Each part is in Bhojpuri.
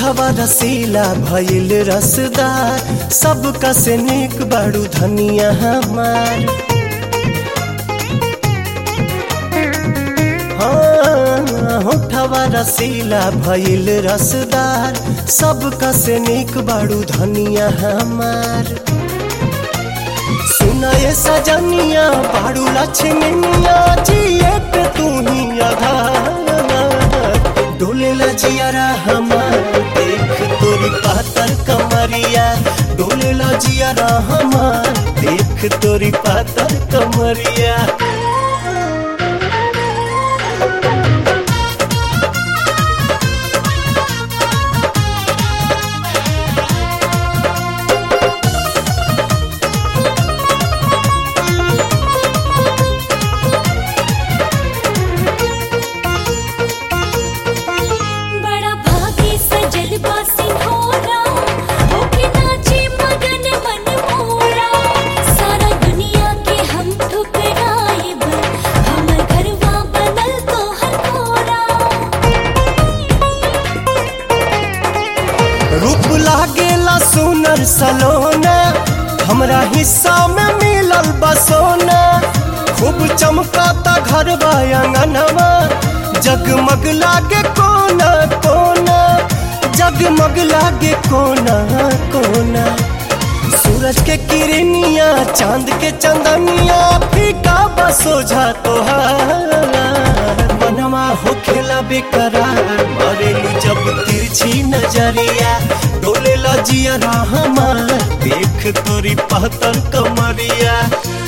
होठवा रसीला भइल रसदार सबका से निक बड़ू धनिया हमार हाँ, होठवा रसीला भइल रसदार सबका से निक बड़ू धनिया हमार सुनाए सजनिया बाड़ू लक्ष्मनिया जिए पे तू ही आधार डोले लजियारा हमार देख तोरी पातर कमरिया डोले लजियारा हमार देख तोरी पातर कमरिया बड़ा भागी सजल बासी होरा होके नाचे मगन मन मोरा सारा दुनिया के हम ठुकराइब हमर घरवा बनल तो हर कोरा रूप लागेला सुनर सलोना हमरा हिस्सा में मिलल बसोना खूब चमकाता घर अंगनवा जगमग लागे कोना कोना जगमग लागे कोना कोना सूरज के किरनिया चांद के चंदनिया फीका बसोझा तोहार मनवा हो खेला बेकरार मरेली जब तिरछी नजरिया डोले लजिया हमार देख तोरी पहतर कमरिया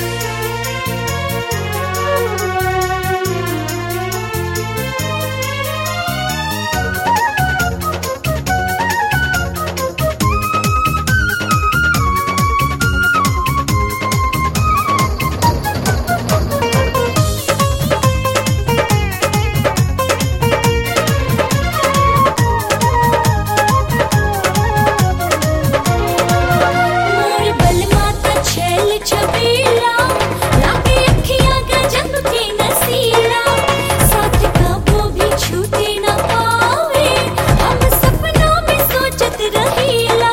मोर बलमाता छैल छबीला लागे अखियां गजब के नसीला साथ कबो भी छूटे न पावे हम सपनों में सोचत रहीला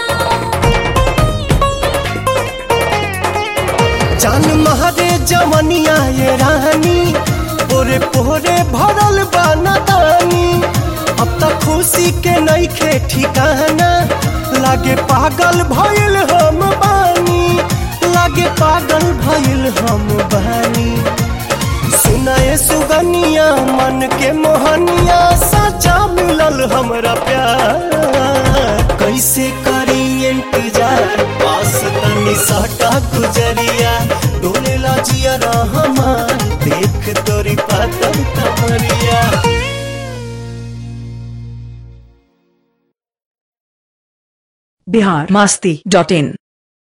जान महारे जवनिया ये रानी पोरे पोरे भरल बानी अब तक खुशी के नईखे ठिकाना लागे पागल भइल हम बानी लागे पागल भइल हम बानी सुनाए सुगनिया मन के मोहनिया सचा मिलल हमरा प्यार कैसे करी इंतजार पास तनी सटा गुजरिया डोले लाजिया हमार देख तोरी पातर कमरिया बिहार मास्ती डॉट इन